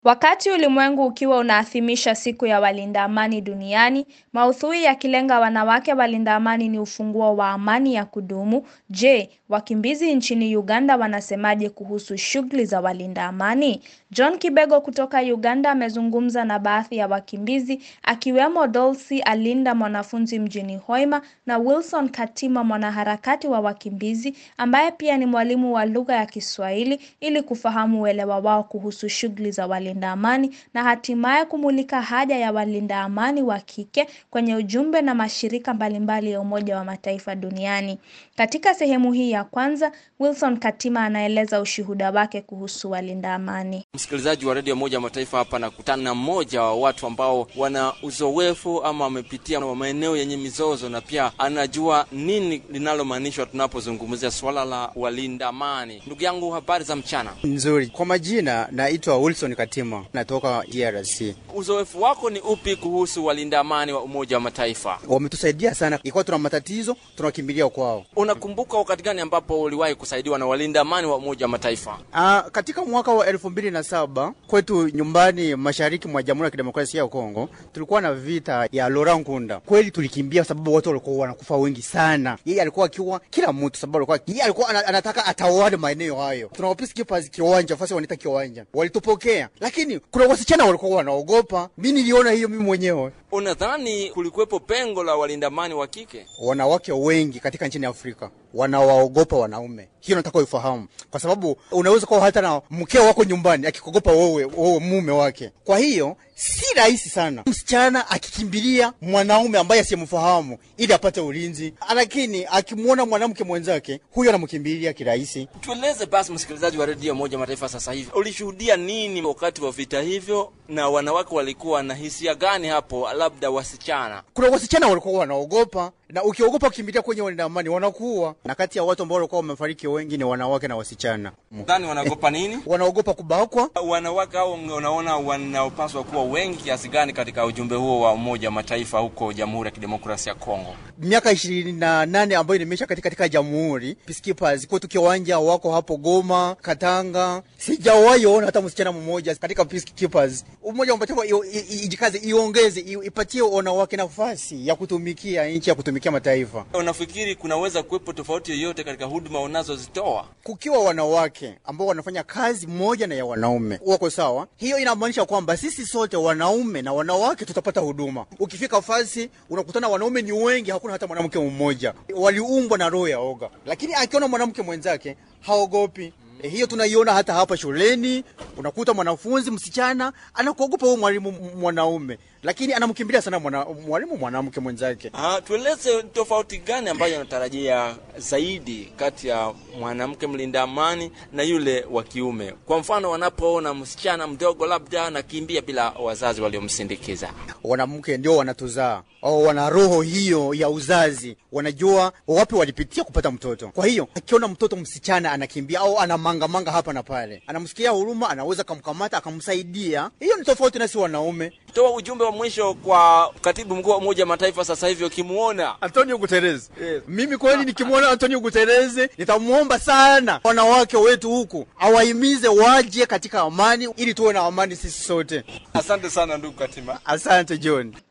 Wakati ulimwengu ukiwa unaadhimisha siku ya walinda amani duniani, maudhui yakilenga wanawake walinda amani ni ufunguo wa amani ya kudumu. Je, wakimbizi nchini Uganda wanasemaje kuhusu shughuli za walinda amani? John Kibego kutoka Uganda amezungumza na baadhi ya wakimbizi akiwemo Dolcy Alinda mwanafunzi mjini Hoima na Wilson Katima mwanaharakati wa wakimbizi ambaye pia ni mwalimu wa lugha ya Kiswahili ili kufahamu uelewa wao kuhusu shughuli za walinda amani na hatimaye kumulika haja ya walinda amani wa kike kwenye ujumbe na mashirika mbalimbali ya Umoja wa Mataifa duniani. Katika sehemu hii ya kwanza, Wilson Katima anaeleza ushuhuda wake kuhusu walinda amani. Msikilizaji wa redio Moja Mataifa, hapa nakutana na mmoja wa watu ambao wana uzoefu ama wamepitia maeneo yenye mizozo na pia anajua nini linalomaanishwa tunapozungumzia swala la walinda amani. Ndugu yangu, habari za mchana? Nzuri. Kwa majina naitwa Wilson Katima, natoka DRC. Uzoefu wako ni upi kuhusu walinda amani wa Umoja wa Mataifa? Wametusaidia sana, ikiwa tuna matatizo tunakimbilia kwao. Unakumbuka wakati gani ambapo uliwahi kusaidiwa na walinda amani wa Umoja wa Mataifa? Aa, katika mwaka wa elfu mbili na saba kwetu nyumbani mashariki mwa Jamhuri ya Kidemokrasia ya Kongo tulikuwa na vita ya Laurent Nkunda. Kweli tulikimbia sababu watu walikuwa wanakufa wengi sana. Yeye alikuwa akiwa kila mtu, sababu alikuwa yeye alikuwa anataka atawale maeneo hayo. Tunawapisi kipa kiwanja, fasi wanaita kiwanja, walitupokea, lakini kuna wasichana walikuwa wanaogopa. Mi niliona hiyo mimi mwenyewe. Unadhani kulikuwepo pengo la walinda amani wa kike? Wanawake wengi katika nchini Afrika wanawaogopa wanaume. Hiyo nataka uifahamu, kwa sababu unaweza kuwa hata na mkeo wako nyumbani akikuogopa wewe, wewe mume wake. Kwa hiyo si rahisi sana msichana akikimbilia mwanaume ambaye asiyemfahamu ili apate ulinzi, lakini akimwona mwanamke mwenzake huyo anamkimbilia kirahisi. Tueleze basi, msikilizaji wa redio Moja Mataifa, sasa hivi ulishuhudia nini wakati wa vita hivyo, na wanawake walikuwa na hisia gani hapo, labda wasichana? Kuna wasichana walikuwa wanaogopa na ukiogopa kukimbilia kwenye walinda amani wanakuwa na kati ya watu ambao walikuwa wamefariki wengi ni wanawake na wasichana. Dhani wanaogopa nini? Wanaogopa kubakwa. Wanawake hao unaona wanaopaswa kuwa wengi kiasi gani katika ujumbe huo wa Umoja wa Mataifa huko Jamhuri ya Kidemokrasia ya Kongo? Miaka ishirini na nane ambayo nimesha katika, katika jamhuri peacekeepers kwetu kiwanja wako hapo Goma, Katanga, sijawahi ona hata msichana mmoja katika peacekeepers. Umoja wa Mataifa ijikaze, iongeze, ipatie wanawake nafasi ya kutumikia nchi ya kutumikia mataifa. Unafikiri kunaweza kuwepo tofauti yoyote katika huduma unazozitoa? Kukiwa wanawake ambao wanafanya kazi moja na ya wanaume wako sawa, hiyo inamaanisha kwamba sisi sote wanaume na wanawake tutapata huduma. Ukifika fasi unakutana wanaume ni wengi, hakuna hata mwanamke mmoja. Waliumbwa na roho ya oga, lakini akiona mwanamke mwenzake haogopi. E, hiyo tunaiona hata hapa shuleni. Unakuta mwanafunzi msichana anakuogopa huyo mwalimu mwanaume, lakini anamkimbilia sana mwana, mwalimu mwanamke mwenzake. Ah, tueleze tofauti gani ambayo unatarajia zaidi kati ya mwanamke mlinda amani na yule wa kiume? Kwa mfano, wanapoona msichana mdogo labda anakimbia bila wazazi waliomsindikiza. Wanamke ndio wanatuzaa au wana roho hiyo ya uzazi, wanajua wapi walipitia kupata mtoto. Kwa hiyo akiona mtoto msichana anakimbia au ana mangamanga hapa na pale, anamsikia huruma, anaweza kumkamata akamsaidia. Hiyo ni tofauti nasi wanaume. Toa ujumbe wa mwisho kwa katibu mkuu wa Umoja wa Mataifa sasa hivi ukimwona Antonio Guterres. Yes. Mimi kweli nikimwona Antonio Guterres nitamwomba sana wanawake wetu huku awahimize waje katika amani ili tuwe na amani sisi sote. Asante sana ndugu Katima. Asante John.